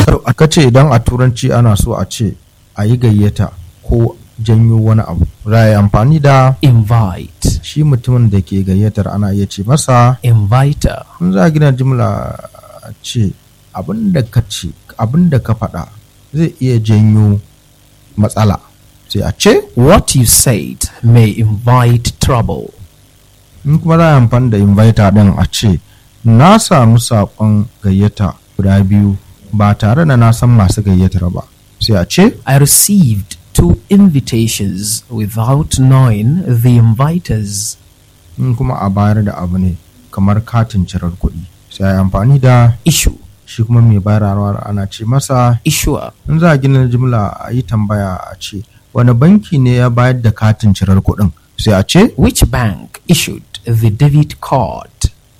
aka ce idan a turanci ana so a ce a yi gayyata ko janyo wani abu za a yi amfani da invite, shi mutumin da ke gayyatar ana iya ce masa inviter, in za a gina jimla a ce abin da ka ce abin da ka faɗa zai iya janyo matsala sai a ce what you said may invite trouble. in kuma za a yi amfani da inviter ɗin a ce na samu saƙon gayyata guda biyu ba tare da na san masu gayyatar ba sai a ce I received two invitations without knowing the inviters. in kuma a bayar da abu ne kamar katin cirar kuɗi sai a yi amfani da Issue, shi kuma mai bayarwa ana ce masa issuer, in za a gina jimla a yi tambaya a ce wani banki ne ya bayar da katin cirar kuɗin sai a ce which bank issued the debit card?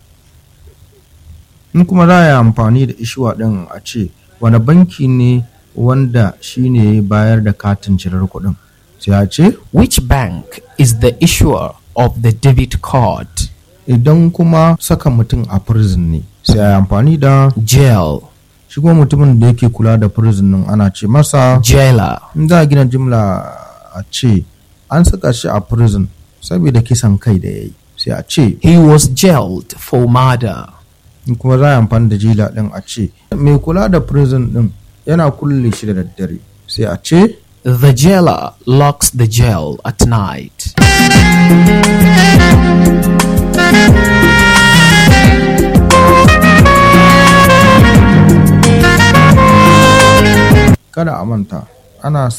in kuma za a yi amfani da ishuwa ɗin a ce wani banki ne wanda shi ne ya bayar da katin cirar kuɗin sai a ce Which bank is the issuer of the debit card? idan kuma saka mutum a prison ne sai a yi amfani da Jail, shi kuma mutumin da yake kula da prison ɗin ana ce masa jailer, in za a gina jimla a ce an saka shi a prison saboda kisan kai da ya yi sai a ce he was jailed for murder. in kuma za a yi amfani da jila ɗin a ce mai kula da prison ɗin yana kulle shi da daddare sai a ce The jailer locks the jail at night. kada a manta ana